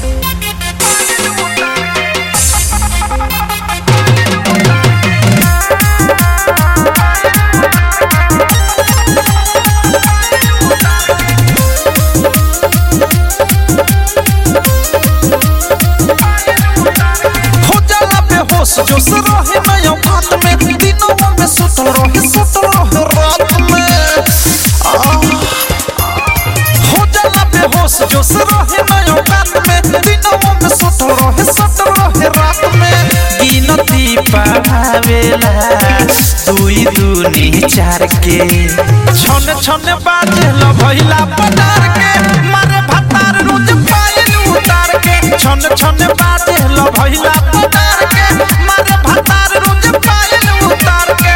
हो जाला बेहोश जोश रहे नया बात में दिनों में सुतल रहे सुतल रहे रात में आ, हो जाला बेहोश जोश रहे नया बात में दिनों में सुतल रहे सुतल रहे रात में गिनती पावेला दुई दूनी चार के छन छन बाजेल भइला पटार के मारे भतार रोज पायल उतार के छन छन बाजेल भइला पटार के मारे भतार रोज पायल उतार के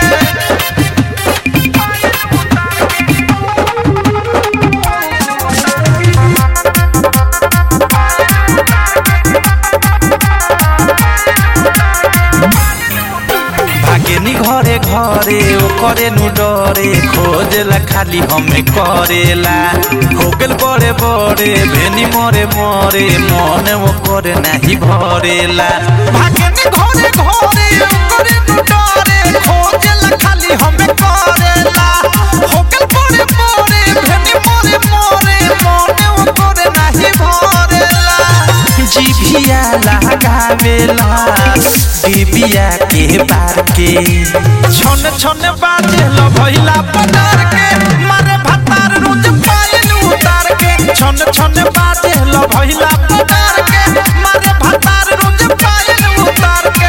भागेनी घरे घरे ओ करे नु डरे खोजेला खाली हमें करेला हो गेल बड़े बड़े भेनी मरे मरे मन वो करे नाही भरेला भागेनी घरे घरे ओ करे नु डरे खोजेला खाली हमें करेला हो गेल बड़े बड़े भेनी मरे मरे मन वो करे नाही भरेला जिभिया लगावेला बिबिया के बार के छन छन बाजेल भइला पटार के मारे भतार रोज पायल उतार के छन छन बाजेल भइला पटार के मारे भतार रोज पायल उतार के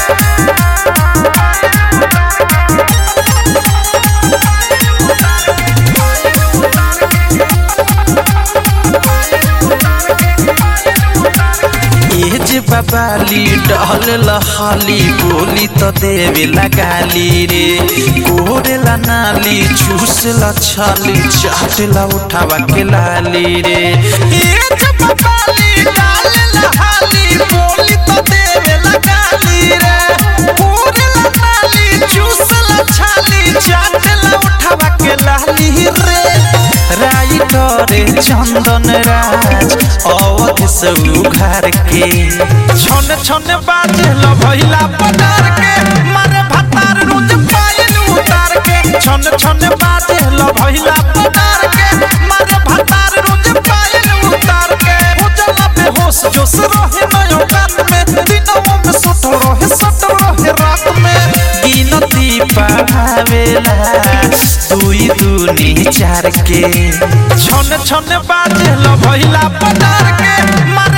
ये जे बाबाली डहल लहाली बोली तो देवे लगाली रे कोरेला नाली चूसला छाली चाटला उठावा के लाली रे ये जे बाबाली डाल लहाली बोली तो देवे लगाली रे कोरेला नाली चूसला छाली चाटला उठावा के लाली रे राइटरे चंदन राज अवध से उघार के छन छन बाजेल भइला पटार के मारे भतार रोज पायल उतार के छन छन बाजेल भइला पटार के मारे भतार रोज पायल उतार के हो जाला बेहोश जोश रहे नयो बात में दिनों में सुतल रहे सुतल रहे रात में गिनती पावेला दुई दूनी चार के छन छन बाजेल भइला पटार के मारे